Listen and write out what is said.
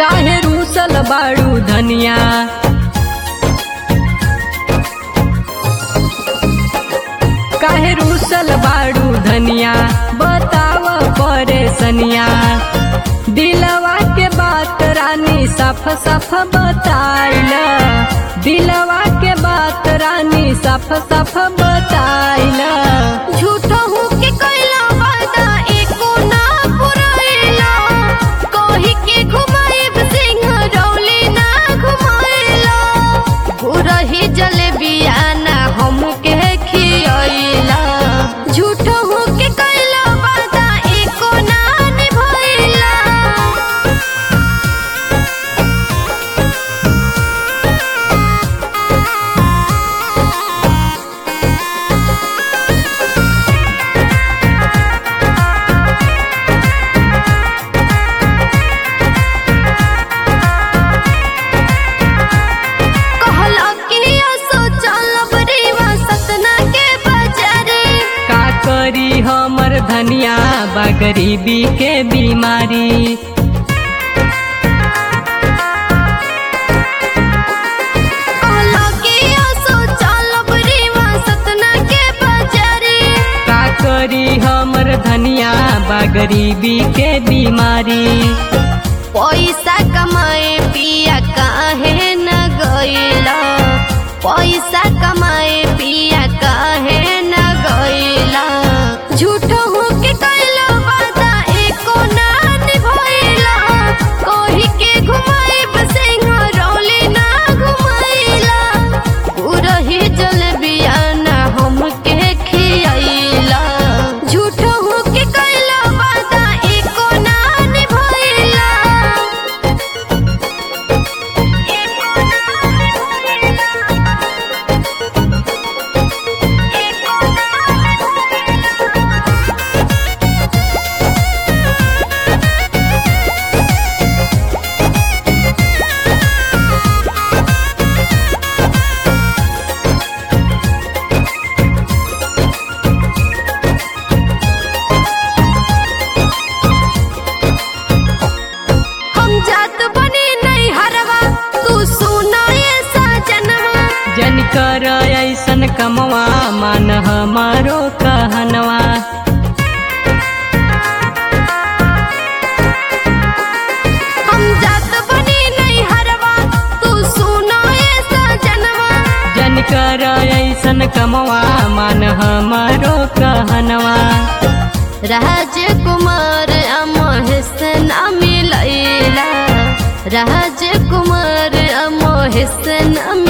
काहे रूसल बाड़ू धनिया काहे रूसल बाड़ू धनिया बताव परेशनिया दिलवा के बात रानी सफ सफ बताइल दिलवा के बात रानी सफ सफ बताइल झूठो हूँ के कैला वादा एको ना पुरैला कही के घुमाइब सिंह रौली ना घुमाइला घुरही जलेबिया ना हमके खियैला झूठो हूँ के कैला वादा एको ना निभैला कहला कि असो चलब रीवा सतना के बाजारे का करी हमर धनिया बा गरीबी के बीमारी कहला कि असो चलब रीवा सतना के बाजारे का करी हमर धनिया बा गरीबी के बीमारी पैसा कमाए पिया काहे न गइला पैसा कमाए पिया काहे न गइला झूठो हो के कैला वादा एको ना निभइला कही के घुमाइब सिंह रौली ना घुमाइला उरही जलबिया ना हमके खियैला झूठो हो के कैला वादा एको ना निभइला हम जात बनी नहीं हरवा तू सुना ये साजनवा जन कर ऐसन कमवा मान हमारो कहनवा हम जात बनी नहीं हरवा तू सुना ये साजनवा जन कर ऐसन कमवा मान हमारो कहनवा राजकुमार अमोहसन अमिलैला राजकुमार अमोहसन अमिलैला